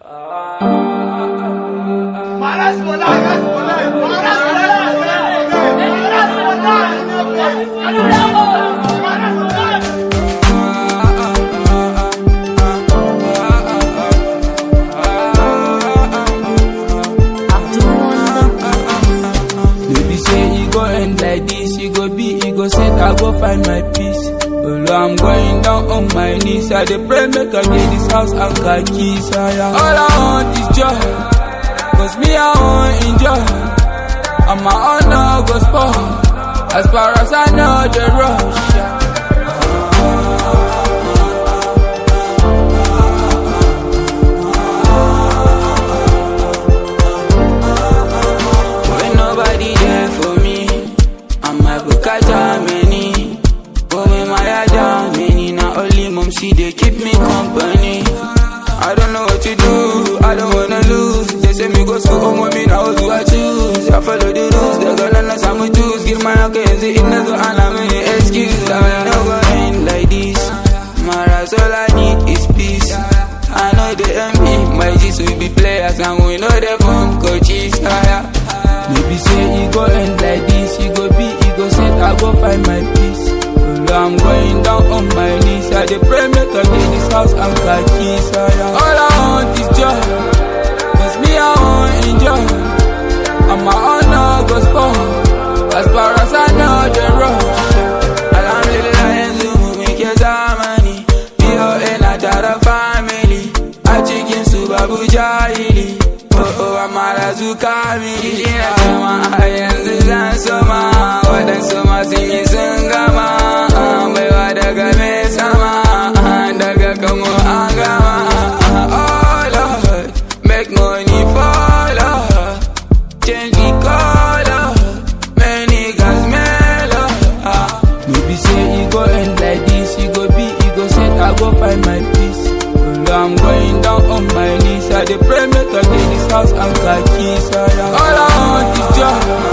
Maras wallahi, maras wallahi, maras wallahi, maras wallahi, maras wallahi. Baby say e go end like this, e go be, e go set, I go find my peace. Although I'm going down on my knees, I dey pray make I get this house and car keys. ah, yeah. All I want is joy, cause me I want enjoy. And my honor go spoil, as far as I know the rush. yeah. When nobody there for me, and my buka Germany. But when my Germany, now only mom see they keep me company. I don't know what to do, I don't wanna lose. They say me go school, home with me now who I choose. I follow the rules, they gonna know some choose. Give my okay, see in the and I'm in excuse. I know go end like this. Maras, all I need is peace. I know the envy, my G's will be players, and we know the phone coaches. Higher. Maybe say he go end like this, he go be, he go set, I go find my peace. Although I'm going down on my knees, I dey pray make I get this house and car keys. Higher. All I want is joy, cause me I want enjoy, and my honor go spoil. As far as I know the rush. Alhamdulillah yanzu mu muke zamani, POA na tara family, a cikin su babu jahili. Oh oh amara su kamili, ina kama a yanzu zan soma, waɗansu ma sun yi sun gama, baiwa daga mai sama, daga kamo an gama. Oh Lord, make money follow, change the color, many gas mellow. Ah. Maybe say he go end like this, he go be, he go set, I go find my peace. Although I'm going down on my knees, I dey pray make I get this house and car keys. ah, yeah. All I want is joy,